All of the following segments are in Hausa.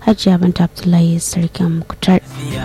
hajiya banta abdullahi sarkin mukutar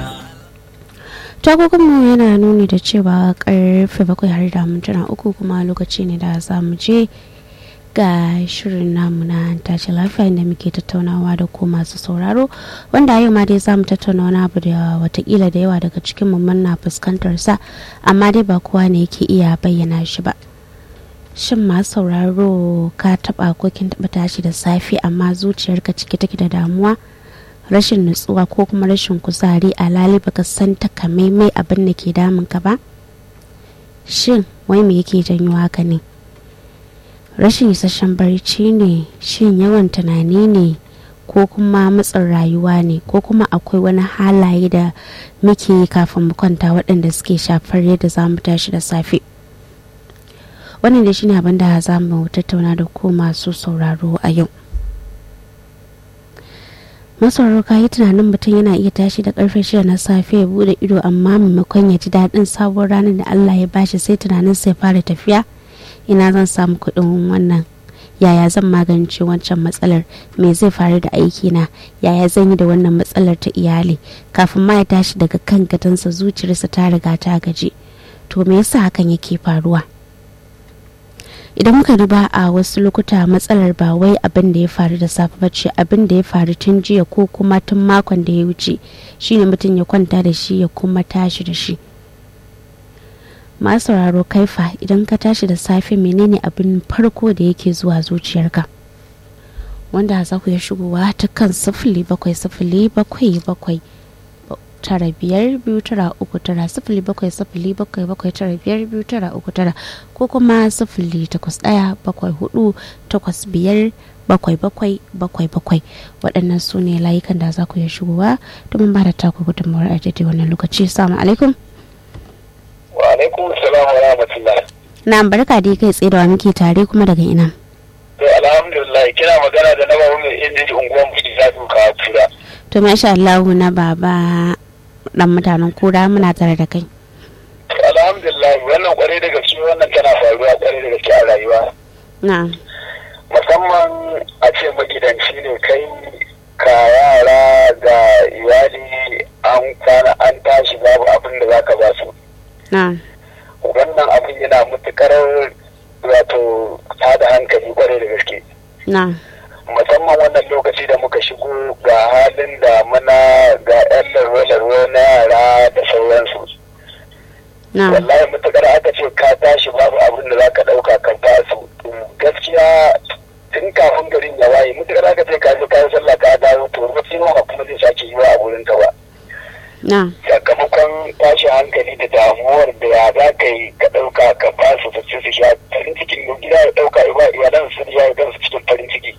tagogonmu yana nuni da cewa karfe bakwai har da mintuna uku kuma lokaci ne da za mu je ga shirin namu na tashi lafiya inda muke tattaunawa da ku masu sauraro wanda a yau ma dai za mu tattauna wani abu da watakila da yawa daga cikin mu na fuskantar sa amma dai ba kowa ne yake iya bayyana shi ba shin ma sauraro ka taba ko kin taba tashi da safe amma zuciyarka cike take da damuwa rashin nutsuwa ko kuma rashin kuzari a lali baka san takamaimai abin da ke damun ka ba shin wai me yake janyo haka ne rashin isasshen barci ne shin yawan tunani ne ko kuma matsin rayuwa ne ko kuma akwai wani halaye da muke yi kafin mu kwanta waɗanda suke shafar yadda za mu tashi da safe wannan da shine abin da za mu tattauna da ku masu sauraro a yau masauraro ka yi tunanin mutum yana iya tashi da karfe shida na safe ya bude ido amma maimakon ya ji daɗin sabon ranar da allah ya bashi sai tunanin sai fara tafiya ina zan samu kuɗin wannan yaya zan magance wancan matsalar me zai faru da aikina yaya zan yi da wannan matsalar ta iyali kafin ma ya tashi daga kan gadansa zuciyarsa ta riga ta gaji to me yasa hakan yake faruwa idan muka duba a wasu lokuta matsalar ba wai abin da ya faru da safe ba ce abin da ya faru tun jiya ko kuma tun makon da ya wuce shine mutum ya kwanta da shi ya kuma tashi da shi masu sauraro kaifa idan ka tashi da safe menene abin farko da yake zuwa zuciyarka wanda za ku ya shigowa ta kan sifili bakwai sifili bakwai bakwai tara biyar biyu tara uku tara sifili bakwai sifili bakwai bakwai tara biyar biyu tara uku tara ko kuma sifili takwas ɗaya bakwai hudu takwas biyar bakwai bakwai bakwai bakwai waɗannan su ne layukan da za ku iya shigowa domin ba da taku gudunmawar a daidai wannan lokaci salamu alaikum wa alaikum salam wa rahmatullah na barka dai kai tsaye da wa muke tare kuma daga ina to alhamdulillah kina magana da na babu mai inda unguwan buɗe za su kawo tura to masha Allah na baba dan mutanen kura muna tare da kai alhamdulillah wannan kwarai da gaske wannan tana faruwa kwarai da gaske a rayuwa na musamman a ce magidanci ne kai ka yara ga iyali an kwana an tashi babu abin da zaka ba su na wannan abin yana matukar wato tada hankali kwarai da gaske na musamman wannan lokaci da muka shigo ga halin da mana ga 'yan larwa-larwa na yara da sauransu na wallahi matukar aka ce ka tashi babu abin da zaka dauka ka ba su gaskiya tun kafin garin ya waye matukar aka ce ka je ka yi sallah ka dawo to wata ma kuma zai sake yi wa a wurin ta ba na sakamakon tashi hankali da damuwar da ya za ka yi ka dauka ka ba su su ci su sha farin cikin gida ya dauka ya ba iyalan su ya gan su cikin farin ciki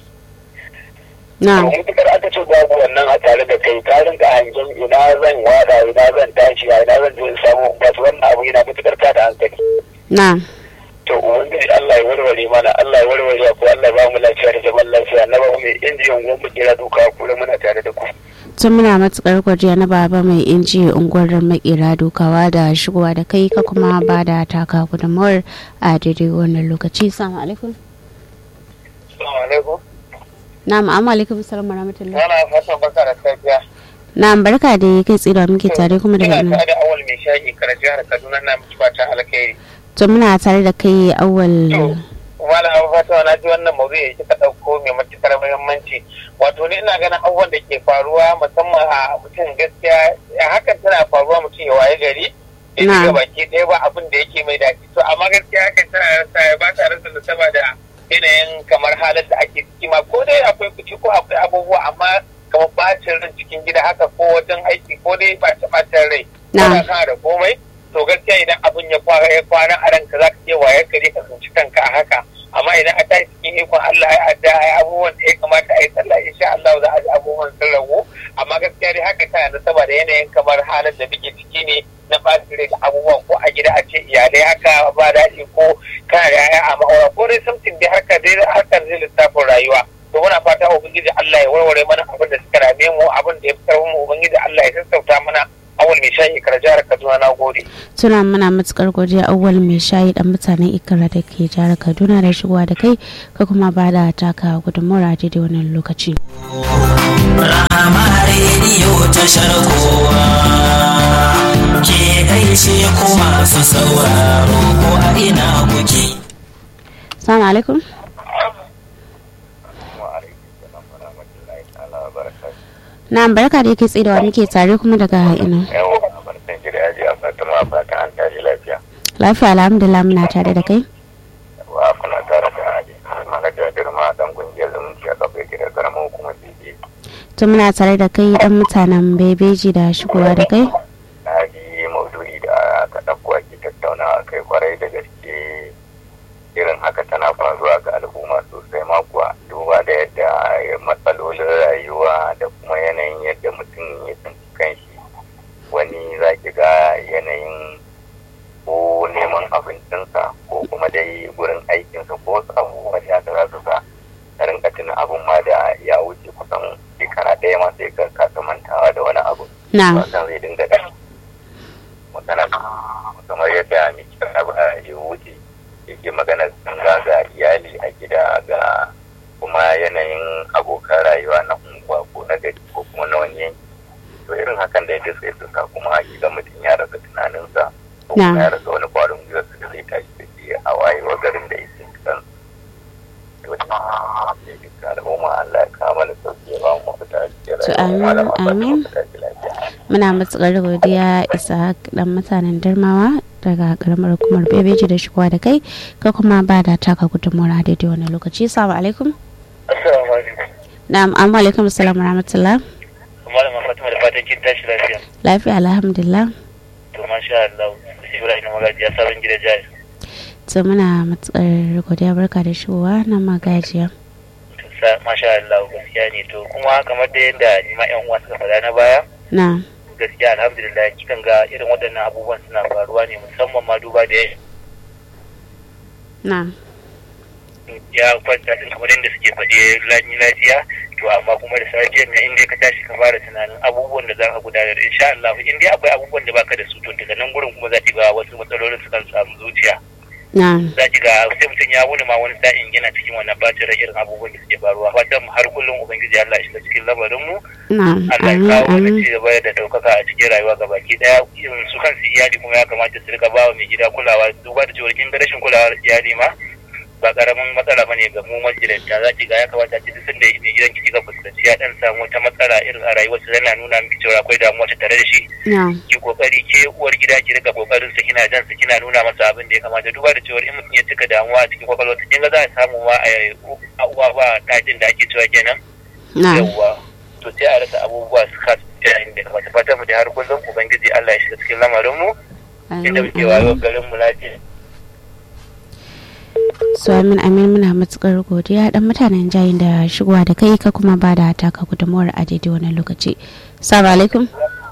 na mutukar aka ce babu wannan a tare da kai ka rinka hangen ina zan wada ina zan tashi ina zan je in samu ba su wannan abu yana mutukar ta da hankali na to ubangiji Allah ya warware mana Allah ya warware ku Allah ya ba mu lafiya da zaman lafiya na ba mu mai injiyan gwamnati kira duka kula muna tare da ku tun muna matukar gwajiya na baba mai inji unguwar makera dokawa da shigowa da kai ka kuma ba da taka gudunmawar a daidai wannan lokaci salamu alaikum assalamu alaikum na ma'amu alaikum salam rahmatullah ana fatan baka da safiya na barka da kai tsira muke tare kuma daga ina ina tare da awal mai shayi kar jihar Kaduna na mutu fatan alkhairi to muna tare da kai awal to wala abu fata na ji wannan mawdu'i da kika dauko mai matukar muhimmanci wato ni ina ganin abubuwan da ke faruwa musamman a mutum gaskiya hakan tana faruwa mutum ya waye gari ya Na. shiga baki ɗaya ba abin da yake mai daɗi to amma gaskiya hakan tana rasa ba ta rasa nasaba da yanayin kamar halin da ake ciki ma ko dai akwai kuci ko akwai abubuwa amma kamar bacin ran cikin gida haka ko wajen aiki ko dai ɓace ɓacin rai Na. kana kana da komai to gaskiya idan abin ya kwana ya kwana a ranka za ka iya wayar gari ka tsinci kanka a haka amma idan a tashi cikin ikon Allah ya adda ai abubuwan da ya kamata a yi sallah insha Allah za a ji abubuwan sun ragu amma gaskiya dai haka tana da saboda yanayin kamar halin da muke ciki ne na ɓacin rai da abubuwan ko a gida a ce iyalai haka ba daɗi ko kana da yaya a ma'aura ko dai something dai haka dai harkar zai lissafin rayuwa to muna fata ubangiji Allah ya warware mana abin da suka rame mu abin da ya fitar mu ubangiji Allah ya sassauta mana awal mai shayi kar jihar Kaduna na gode. tuna muna matukar godiya awal mai shayi dan mutanen ikira da ke jihar kaduna da shigowa da kai ka kuma ba da taka gudunmawar a daidai wannan lokaci Rama tashar kowa ke gaishe ku masu sauraro ko a ina kuke Assalamu alaikum. Na'am barka da yake tsidawa muke tare kuma daga ina. Lafiya alhamdulillah muna tare da kai. wa kuna tare da hadi manaja girma dan kungiyar zumunci a kafin gidan karamar hukumar dj To muna tare da kai dan mutanen bebeji da shigowa da kai. na ji maudu'i da aka ɗauko ake tattaunawa kai kwarai da gaske irin haka tana faruwa ga al'umma sosai ma kuwa duba da yadda matsalolin rayuwa da kuma yanayin yadda mutum ya tsinci kanshi wani za ki ga yanayin ko neman abincinsa ko kuma dai gurin aikinsa ko wasu abubuwa da haka za su sa ka rinka tuna abun ma da ya wuce kusan shekara ɗaya ma sai ka kasa mantawa da wani abu Na'am. wannan zai dinga da magana kamar yadda mai kira ba ya wuce yake magana zanga ga iyali a gida ga kuma yanayin abokan rayuwa na unguwa ko na gari ko kuma na wani yanki to irin hakan da yadda sai suka kuma ga mutum ya rasa tunaninsa ko kuma Na. ya rasa wani kwarin gwiwa da zai tashi da shi a wayewa garin da yake kan to ya duka al'umma Allah ya kama da sauki ya ba mu mafita da To, amin, amin. Muna matsakar godiya isa dan mutanen Darmawa daga karamar hukumar bebeji da shigowa da kai ka kuma ba da taka gudunmawar a daidai wani lokaci. Assalamu alaikum. Assalamu alaikum. Na'am amma alaikum assalam wa rahmatullah. Malama Fatima da fatan kin tashi lafiya. Lafiya alhamdulillah. To masha Allah. Ibrahim Magajiya sabon gida jaya. To muna matsakar godiya barka da shigowa na magajiya. Masha Allah gaskiya ne to kuma kamar da yadda ni ma yan uwa suka faɗa na baya Na. gaskiya alhamdulillah kikan ga irin waɗannan abubuwan suna faruwa ne musamman ma duba da Na. ya kwanta din kamar yadda suke faɗe lani lafiya to amma kuma da safiyar nan in dai ka tashi ka fara tunanin abubuwan da za ka gudanar insha Allah in dai akwai abubuwan da baka da su to daga nan gurin kuma za ki ga wasu matsalolin su kan samu zuciya Na. za ki ga sai mutum ya wuni ma wani sa'in yana cikin wannan bacin rai irin abubuwan da suke faruwa fatan mu har kullum ubangiji Allah ya shiga cikin lamarin mu Na. Allah ya Amin kawo wani amin. ci gaba da daukaka a cikin rayuwa ga baki daya irin su kansu iyali kuma ya kamata su rika ba wa mai gida kulawa duba da cewa kin ga rashin kulawar iyali ma ba karamin matsala bane ga mu magidanta za ki ga ya kamata ki duk sanda mai gidan ki ga fuskanci ya dan samu wata matsala irin a rayuwarsa yana nuna miki cewa akwai damuwa ta tare da shi Na. ki kokari ke uwar gida ki rika kokarin sa kina jan sa kina nuna masa abin da ya kamata duba da cewa in mutum ya cika damuwa a cikin kwakwalwarsa kin ga za a samu ma a uwa ba tajin da ake cewa kenan Na. yawwa to sai a rasa abubuwa su kasu ta inda kamata fatan mu da har kullum ubangiji Allah ya shiga cikin lamarin mu inda Amin muke wayo amin. garin mu lafiya su amin amin muna matukar godiya dan mutanen jayin da shigowa da kai ka kuma ba da taka gudunmawar a daidai wannan lokaci salamu alaikum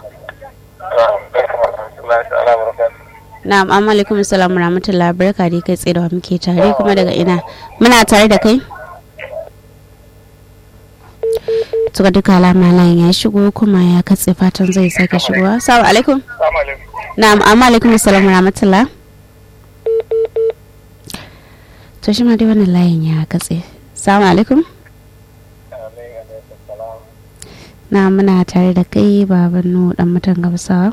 na'am amma alaikum salam wa rahmatullahi barka dai kai tsaye da wa muke tare kuma daga ina muna tare da kai tuka duka alama layin ya shigo kuma ya katse fatan zai sake shigowa salamu alaikum na'am amma alaikum salam wa rahmatullahi to shi ma dai wannan layin ya katse salamu alaikum na muna tare da kai baban nu dan mutan gamsawa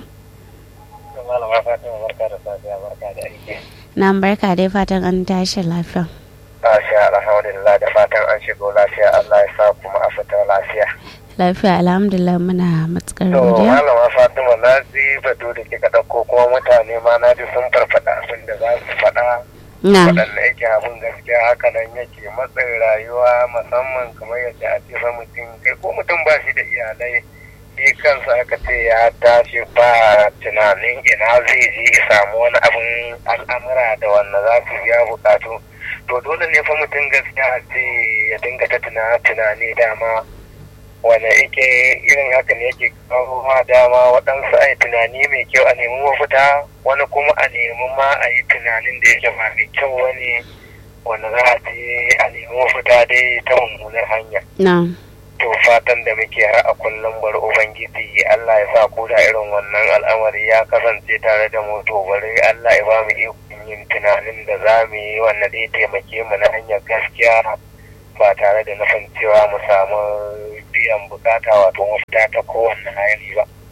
na barka dai fatan an tashi lafiya Masha alhamdulillah da fatan an shigo lafiya Allah ya sa kuma a fita lafiya. lafiya alhamdulillah muna matukar To godiya malama Fatima na ji batu da kika ɗauko kuma mutane ma na ji sun farfaɗa abin da za su faɗa na waɗanda yake abin gaskiya haka nan yake matsin rayuwa musamman kamar yadda a ce fa mutum kai ko mutum ba shi da iyalai shi kansa aka ce ya tashi ba tunanin ina zai je ya samu wani abin al'amura da wanda za su biya bukatu to dole ne fa mutum gaskiya a ce ya dinga ta tuna- tunani dama wanda yake irin haka ne yake kawo ma dama waɗansu a yi tunani mai kyau a nemi mafita wani kuma a nemi ma a yi tunanin da yake ba mai kyau wani wanda za a ce a nemi mafita dai ta mummunar hanya na to fatan da muke har a kullum bari ubangiji Allah ya sa ko da irin wannan al'amari ya kasance tare da mu to bari Allah ya ba mu ikon yin tunanin da za mu yi wanda zai taimake mu na hanyar gaskiya ba tare da nufin cewa mu samu biyan bukata wato mafita ta kowanne hali ba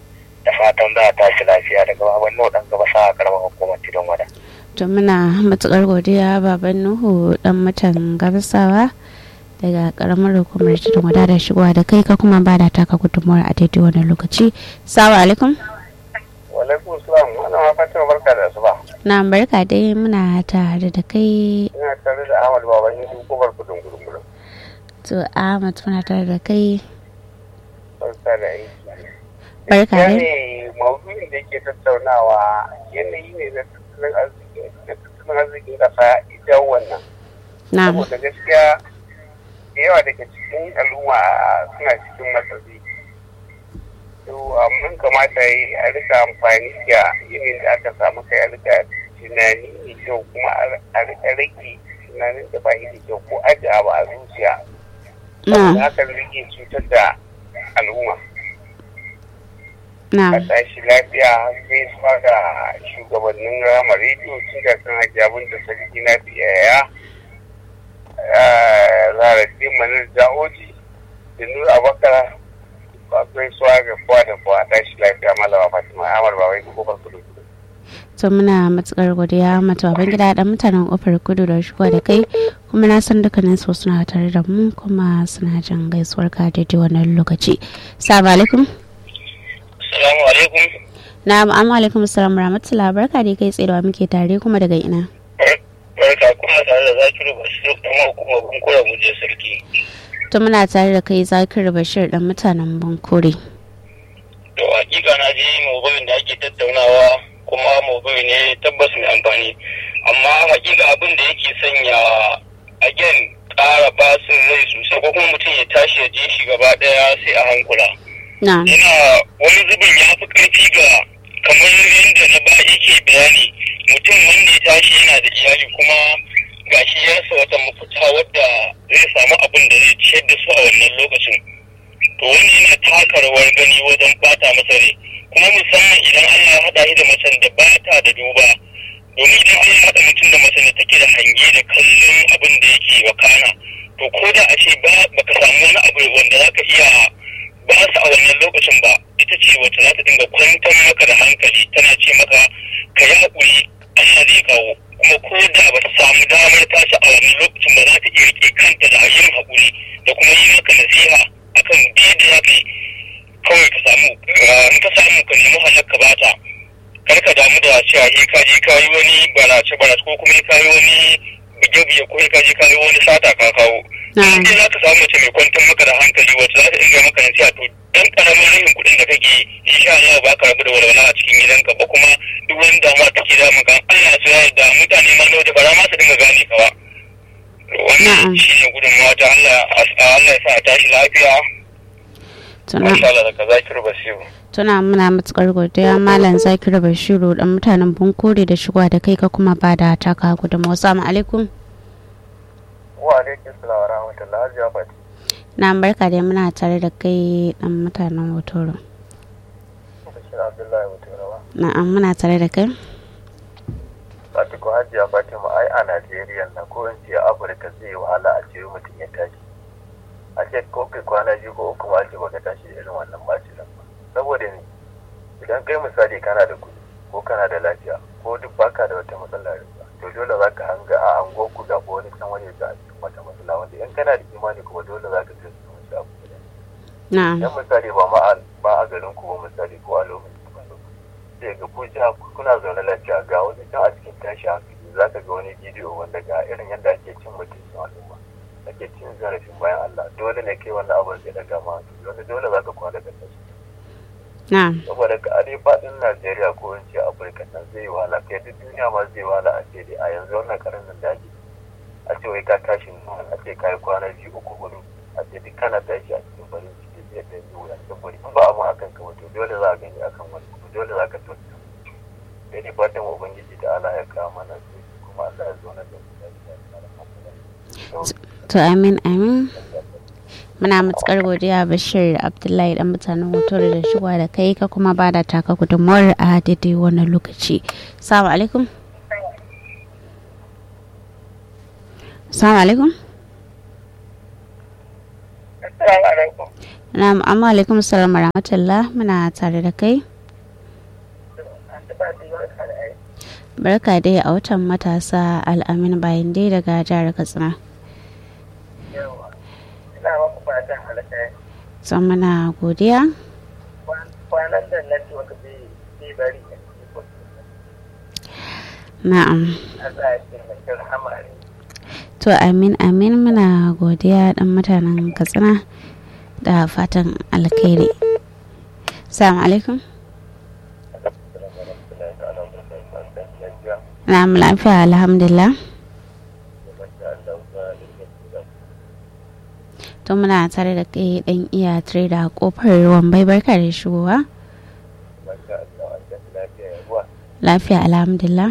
da fatan za a tashi lafiya daga baban nau dan gaba sa a karamar hukumar tidon wada to muna matukar godiya baban nuhu dan mutan gabasawa daga karamar hukumar tudun wada da shigowa da kai ka kuma ba da taka gudunmuwar a daidai wannan lokaci salamu alaikum walaikum salam wannan ma fatima barka da asuba na barka dai muna tare da kai ina tare da ahmad baban yin kofar kudin gudun gudun to ahmad muna tare da kai barka da aiki barka dai ne maudu'in da yake tattaunawa yanayi ne na tattalin arziki na tattalin arzikin kasa idan wannan na saboda gaskiya da yawa daga cikin al'umma suna cikin matsatsi to mun kamata yi a rika amfani da yanayin da aka samu kai a rika tunani mai kyau kuma a rika rage tunanin da ba da kyau ko ajiye abu a zuciya saboda na hakan rage cutar da al'umma na a tashi lafiya gaisuwa ga shugabannin rama rediyo tun da kan hajjabin da sarki na biyaya zara manar ja'oji da nura abakar ba gaisuwa ga kowa da kowa a tashi lafiya malama fatima amar ba wai kofar kudu kudu to muna matukar godiya mata baban gida dan mutanen kofar kudu da shigowa da kai kuma na san dukkanin su suna tare da mu kuma suna jin gaisuwar ka daidai wannan lokaci salamu alaikum salamu alaikum na amma alaikum salam rahmatullah barka da kai tsaye da wa muke tare kuma daga ina barka kuma tare da zakiru bashir kuma hukumar bunkura mu je sarki to muna tare da kai zakir bashir dan mutanen bankore to hakika na ji maudu'in da ake tattaunawa kuma maudu'i ne tabbas mai amfani amma hakika abin da yake sanya again ƙara basin rai sosai ko kuma mutum ya tashi ya je shi gaba ɗaya sai a hankula na yana wani zubin ya fi ƙarfi ga kamar yadda na ba yake bayani mutum wanda ya tashi yana da iyali kuma gashi ya rasa wata mafita wadda zai samu abin da zai ciyar da su a wannan lokacin to wani yana taka rawar gani wajen bata masa rai kuma musamman idan Allah ya haɗa shi da macen da ba ta da duba domin idan Allah ya haɗa mutum da macen da take da hange da kallon abin da yake wakana to ko da a ce ba baka samu wani abu wanda zaka iya ba su a wannan lokacin ba ita ce wacce za ta dinga kwantar maka da hankali tana ce maka ka yi haƙuri Allah zai kawo kuma ko da ba ta samu damar tashi a wannan lokacin ba za ta iya rike kanta da yin haƙuri da kuma yi maka nasiha akan yadda za ka yi kawai ka samu in ka samu ka nemi halar ka bata kar ka damu da cewa he ka je ka yi wani barace barace ko kuma ka yi wani bige-bige ko ka je ka yi wani sata ka kawo na in dai za ka samu mace mai kwantar maka da hankali wacce za ta inga maka nasiha to dan karamin rahin kuɗin da kake yi insha Allah ba ka rabu da walwala a cikin gidanka ba kuma duk wani damuwa take da maka Allah ya yarda mutane ma na waje ba za ma su dinga gane ka ba Na'am. wannan shine gudunmawa ta Allah Allah ya sa a tashi lafiya tuna masha Allah daga Zakiru Basiru tuna muna matukar godiya malam zakir bashiru dan mutanen bankore da shigowa da kai ka kuma ba da taka gudunmawa salamu alaikum wa alaikum salam wa rahmatullahi wa barakatuh na barka da muna tare da kai dan mutanen hotoro Bashir Abdullahi Muturawa na'am muna tare da kai Fatiku Hajiya Fatima ai a Najeriya na ko in ce Afirka zai yi wahala a ce mutum ya tashi. A ce ko kai kwana biyu ko uku ma ce baka tashi da irin wannan bacin ba. Saboda ne idan kai misali kana da kuɗi ko kana da lafiya ko duk baka da wata matsala da to dole za ka hanga a ango ku ga wani can wani ga a cikin wata matsala wanda in kana da imani kuma dole za ka tashi wani abu guda. na'am Idan misali ba ma a ba a garin ku ba misali ko a lokacin sai ga ku jiha kuna zaune lafiya ga wani can a cikin tashi hankali za ka ga wani bidiyo wanda ga irin yadda ake cin mutuncin al'umma ake cin zarafin bayan Allah dole ne kai wannan abin zai daga ma hankali wanda dole za ka kwana da tashi na'am saboda ka ade faɗin Najeriya ko in ce Afirka nan zai yi wahala kai duk duniya ma zai wahala a ce dai a yanzu wannan karin nan da ake a ce wai ka tashi nan a ce ka yi kwana biyu uku hudu a ce duk kana tashi a cikin farin ciki zai ɗan yi wuya saboda in ba abin akan ka wato dole za a gani akan wani kuma dole za ka tattata sai dai fatan ubangiji da Allah ya kawo mana su kuma Allah ya zo na da su lafiya da alhamdulillah to amin amin muna matukar godiya bashir abdullahi dan mutanen hotoro da shigowa da kai ka kuma ba da taka gudunmawar a daidai wannan lokaci salamu alaikum salamu alaikum Assalamu alaikum na'am amma alaikum salam rahmatullah muna tare da kai barka dai a watan matasa al'amin bayan dai daga jihar katsina yawa ina maka fatan alkai son muna godiya kwanan da network zai zai bari a cikin na'am Allah ya taimaki rahama ne to amin amin muna godiya dan mutanen katsina da fatan alkhairi salamu alaikum na'am lafiya alhamdulillah to muna tare da kai dan iya tare da kofar wambai barka da shigowa lafiya alhamdulillah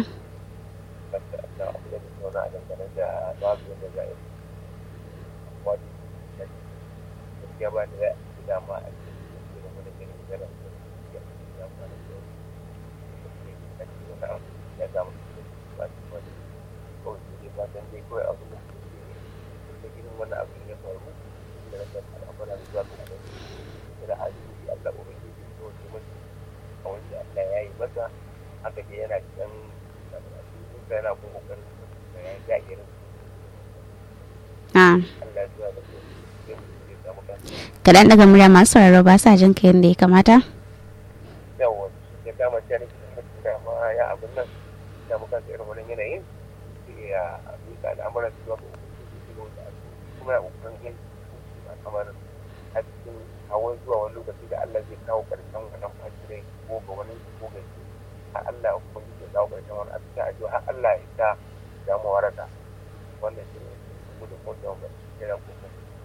haka dai yana cikin yana kuma kokarin ya jagirin na'am Allah ya da su ya samu kan kaɗan daga murya masu sauraro ba sa jin ka yadda ya kamata yawa ya kama ta ne da ma ya abin nan ya mu kan irin wani yanayin sai ya mika al'amuran su zuwa ga ubangiji da kuma ya kokarin yin kamar a cikin hawan zuwa wani lokaci da Allah zai kawo karshen wannan fasirai ko ga wani ko ga shi har Allah kuma zai kawo karshen wani a cikin addu'a har Allah ya sa damu waraka wannan shi ne mu da kuma da kira ko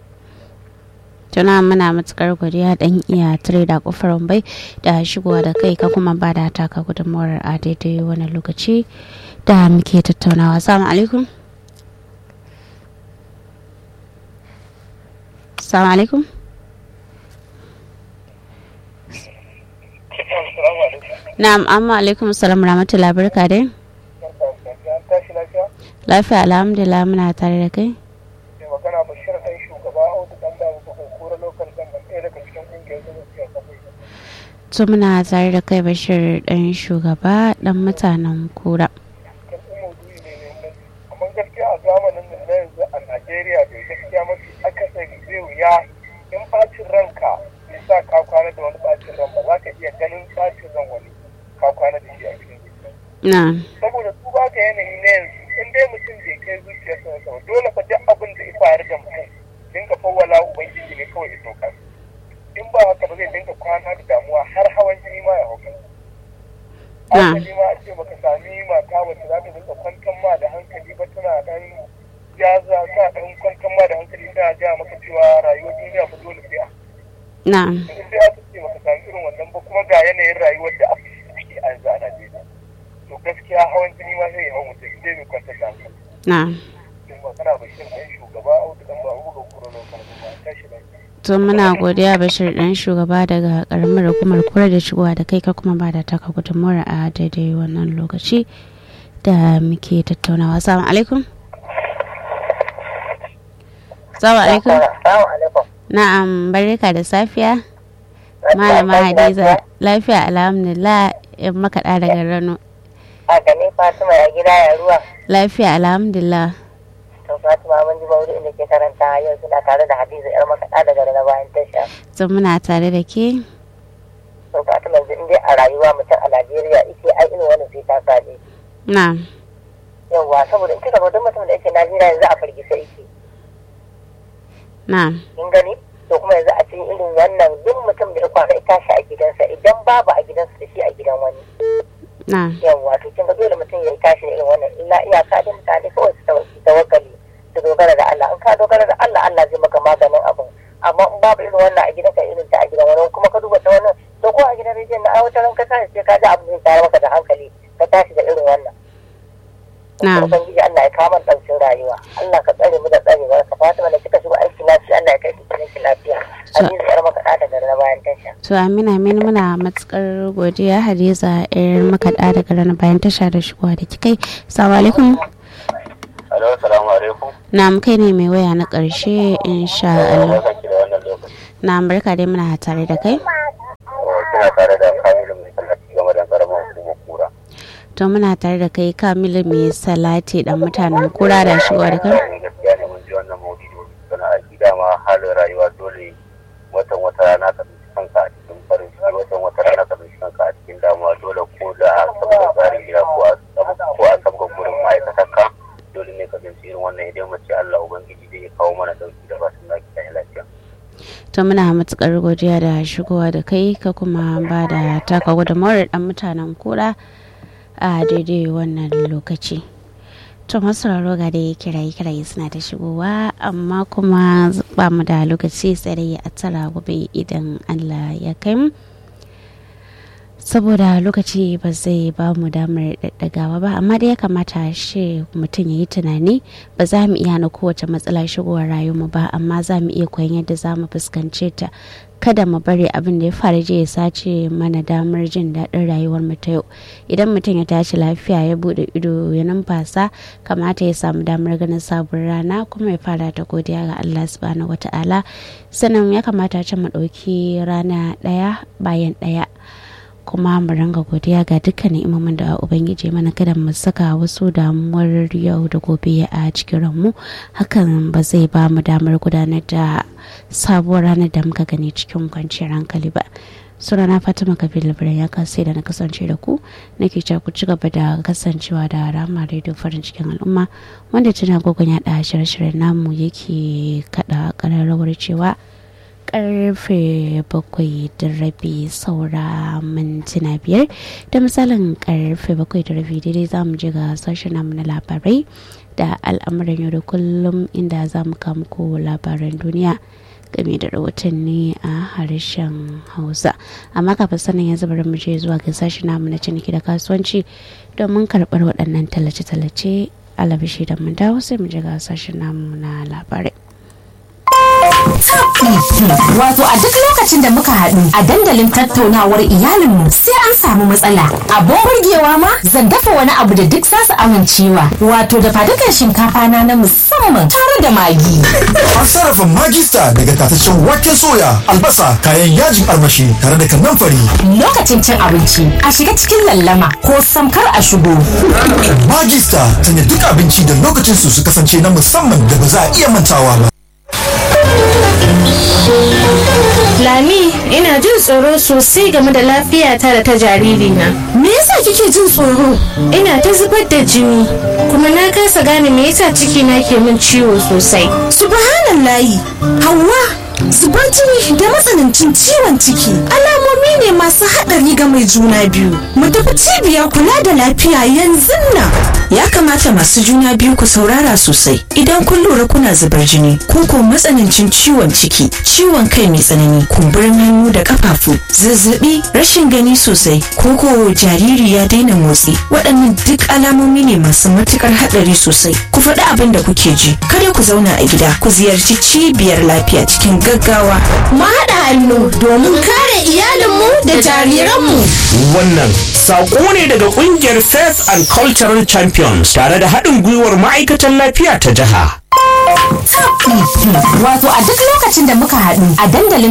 tuna muna matukar godiya dan iya tare da kofar wambai da shigowa da kai ka kuma ba da taka gudunmawar a daidai wani lokaci da muke tattaunawa salamu alaikum salamu alaikum Assalamu alaikum. na'am amma alaikum salam rahmatullahi barka dai An tashi lafiya? lafiya alhamdulillah muna tare da kai Mai magana Bashir ɗan shugaba Audu ɗan da muka kura lokal government ɗaya daga cikin ƙungiyar zama siyar kafai. to muna tare da kai bashir dan shugaba dan mutanen kura Kan ɗin maudu'i ne mai muhimmanci. Amma gaskiya a zamanin nan na yanzu a Najeriya bai gaskiya mafi akasari zai wuya in ɓacin ranka bai sa ka kwana da wani ɓacin ran ba za ka iya ganin ɓacin ran wani ka kwana da shi a cikin zuciya. na saboda su ba ka yanayi na yanzu in dai mutum bai kai zuciyarsa na sama dole fa duk abin da ya faru da mutum dinga fawwala ubangiji ne kawai ya sauka in ba haka ba zai dinga kwana da damuwa har hawan jini ma ya hauka Na. hankali ma a ce baka sami mata wacce za ta dinga kwantar ma da hankali ba tana dan jaza ta dan kwantar ma da hankali tana ja maka cewa rayuwar duniya fa dole sai a na in dai aka ce baka sami irin wannan ba kuma ga yanayin rayuwar da ake ciki a yanzu a Najeriya to gaskiya hawan jini ma zai yi hawan mutum in dai bai kwantar da hankali na in magana bashir ɗan shugaba audu ɗan ba buga kuro kan kuma tashi lafiya. to muna godiya bashir dan shugaba daga karamar hukumar kura da shigowa da kai ka kuma ba da taka gudunmawar a daidai wannan lokaci da muke tattaunawa salamu alaikum salamu alaikum Assalamu alaikum. na'am barka da safiya malama hadiza lafiya alhamdulillah in makaɗa daga rano a gani fatima ya gida ya ruwa lafiya alhamdulillah to fatima mun ji bauri inda ke karanta yau suna tare da hadiza yar makaɗa daga na bayan tasha to muna tare da ke to fatima yanzu in dai a rayuwa mutum a najeriya ike ai irin wani sai ta saɗe na yawwa saboda in kika ga duk mutum da yake najeriya yanzu a firgisa yake na kin gani to kuma yanzu a cikin irin wannan duk mutum da ya kwana ya tashi a gidansa idan babu a gidansa da shi a gidan wani na yawwa to kin ga dole mutum ya tashi da irin wannan illa iyaka da mutane kawai su tawa- su tawakkali su dogara da Allah in ka dogara da Allah Allah zai maka maganin abin amma in babu irin wannan a gidanka irin ta a gidan wani kuma ka duba ta wannan to ko a gidan rediyon na aiwatar ka tashi sai ka ji abin zai tayar maka da hankali ka tashi da irin wannan na ubangiji Allah ya kama ɗaukin rayuwa Allah ka tsare mu da tsarewa ka Fatima da kika shiga aiki lafiya Allah ya kai ki cikin ki lafiya So- Hadiza yar maka da na bayan tasha to amina amin muna matukar godiya hadiza yar makaɗa daga rana bayan tasha da shigowa da kikai salamu alaikum Alo, salamu alaikum. na kai ne mai waya na ƙarshe insha Allah Barka da wannan lokaci. na barka dai muna tare da kai Kina tare da Kamilu mai tallafi game da karamar hukumar kura. to muna tare da kai kamilu mai salati dan mutanen kura da shigowa da kan gaskiya ne mun ji wannan maudidi wani suna aiki dama halin rayuwa dole watan wata rana ka tsinci kanka a cikin farin ciki watan wata rana ka tsinci kanka a cikin damuwa dole ko da saboda tsarin gida ko a ko a saboda gurin ma'aikatan ka dole ne ka tsinci irin wannan idan mace Allah ubangiji zai kawo mana dauki da ba su lafiya lafiya. to muna matukar godiya da shigowa da kai ka kuma ba da taka gudunmawar dan mutanen kura a daidai wannan lokaci to masu ga dai kiraye kiraye suna ta shigowa amma kuma ba mu da lokaci sai dai a tara gobe idan allah ya kai mu saboda lokaci ba zai ba mu damar daddagawa ba amma dai ya kamata shi mutum ya yi tunani ba za mu iya na kowace matsala shigowar rayuwa ba amma za mu iya koyon yadda za mu fuskance ta kada mu bari abin da ya faru je ya sace mana damar jin daɗin rayuwar mu ta yau idan mutum ya tashi lafiya ya bude ido ya numfasa kamata ya samu damar ganin sabon rana kuma ya fara ta godiya ga Allah subhanahu wata'ala sannan ya kamata ce mu ɗauki rana ɗaya bayan ɗaya kuma mu ranga godiya ga dukkanin imamin da ubangiji mana kada mu saka wasu damuwar yau da gobe a cikin ranmu hakan ba zai ba mu damar gudanar da sabuwar ranar da muka gani cikin kwanciyar hankali ba sunana fatima kabir labaran ya kasai da na kasance da ku nake cewa ku ci gaba da kasancewa da rama radio farin cikin al'umma wanda tana gogon yaɗa shirye-shiryen namu yake kaɗa ƙararrawar cewa karfe bakwai da rabi saura mintuna biyar da misalin karfe bakwai da rabi daidai za mu je ga sashen namu na labarai da al'amuran yau da kullum inda za mu muku labaran duniya game da rahotanni a harshen hausa amma kafin sanin yanzu bari mu je zuwa ga sashen namu na ciniki da kasuwanci domin karɓar waɗannan tallace-tallace alabishi da mun dawo sai mu je ga sashen namu na labarai Wato a duk lokacin da muka haɗu a dandalin tattaunawar iyalinmu sai an samu matsala. Abin burgewa ma zan dafa wani abu da duk za su amincewa. Wato da fadukan shinkafa na na musamman tare da magi. An sarrafa magista daga tataccen waken soya, albasa, kayan yajin armashi tare da kanamfari. Lokacin cin abinci a shiga cikin lallama ko samkar a shigo. Magista sanya duk abinci da lokacin su su kasance na musamman da ba za a iya mantawa ba. Lami, ina jin tsoro sosai game da lafiyata da ta jaririna. Me yasa kike jin tsoro? Ina ta zubar da jini, kuma na kasa gane me yasa cikina ke min ciwo sosai. Subhanallahi, Hauwa, zubar jini da matsanancin ciwon ciki alamomi ne masu haɗari ga mai juna biyu. Mu tafi cibiyar kula da lafiya yanzu nan. Ya kamata masu juna biyu ku saurara sosai idan kun lura kuna zubar jini ko ko matsanancin ciwon ciki, ciwon kai mai tsanani, kumburin hannu da kafafu, zazzabi, rashin gani sosai, ko ko jariri ya daina motsi. Waɗannan duk alamomi ne masu matukar haɗari sosai. Ku faɗi abin da kuke ji. Kada ku zauna a gida, ku ziyarci cibiyar lafiya cikin gaggawa. Mu haɗa hannu domin kare iyalinmu da jariranmu. Wannan saƙo ne daga ƙungiyar Faith and Cultural Champions tare da haɗin gwiwar ma'aikatan lafiya ta jiha. Wato a duk lokacin da muka haɗu a dandalin